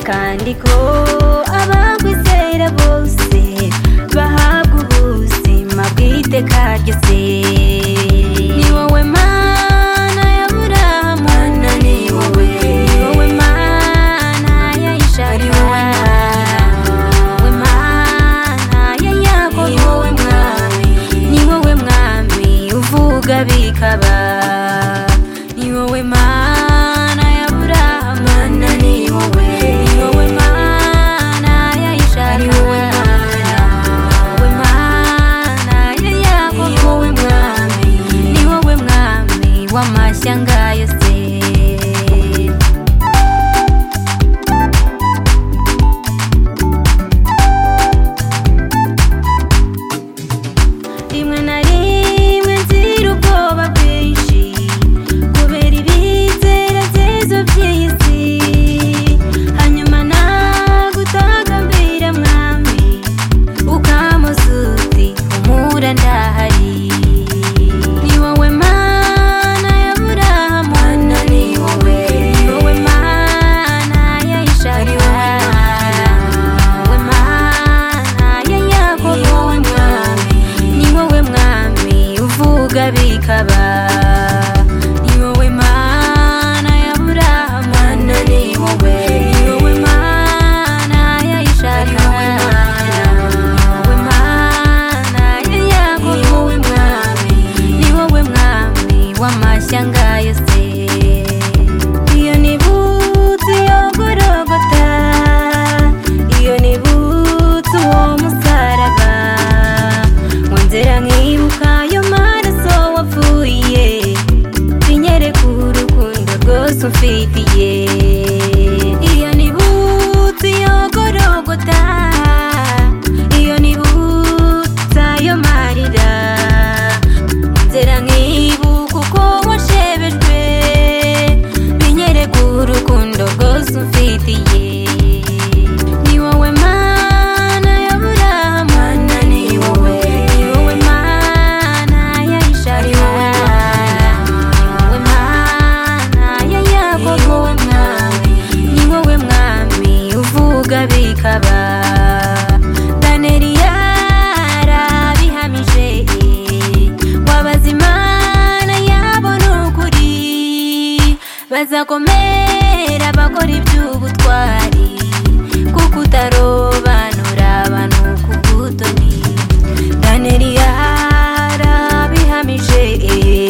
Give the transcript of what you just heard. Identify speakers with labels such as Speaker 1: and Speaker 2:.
Speaker 1: kandi ko abakwizera bose bahabwa ubuzima bw'iteka ryose ni wowe mana ya burahamu mana ni wowe ni wowe mana ya ishaka ni wowe mana ya yakobo ni wowe mwami ni wowe mwami uvuga bikaba ni wowe mana ya burahamu mana ni wowe ni wowe mana ya ishaka ni wowe wowe mana ya yakobo ni wowe mwami ni wowe mwami w'amashyanga yose rimwe na rimwe nzira ubwoba bwinshi kubera ibizera byiza by'iyi si hanyuma nagutagambira mwami ukamuzuti umura ndahari ni wowe mana ya burahamu mana ni wowe ni wowe mana ya ishaka ni wowe mana ya yakobo ni wowe mwami ni wowe mwami uvuga bikaba ni wowe mana ya burahamu mana ni wowe ni wowe mana ya ishaka ni wowe wowe mana ya yakobo ni wowe mwami ni wowe mwami w'amashyanga yose iyo ni butsi yogorogota iyo ni butsi uwo musaraba mu nzira nkibuka ayo maraso wapfuye binyereka urukundo rwose umfitiye iyo ni butsi yogorogota iyo ni butsi ayo marira nzira nkibuka uko washebejwe binyereka urukundo rwose umfitiye ni wowe mana ya burahamu mana ni wowe ni wowe mana ya ishari wowe wowe mana ya yakobo wowe mwami ni wowe mwami uvuga bikaba daneri yarabihamije wabaza imana yabo ni ukuri bazakomera bakora iby'ubutwari kuko utarobanura abantu ku butoni daneri yarabihamije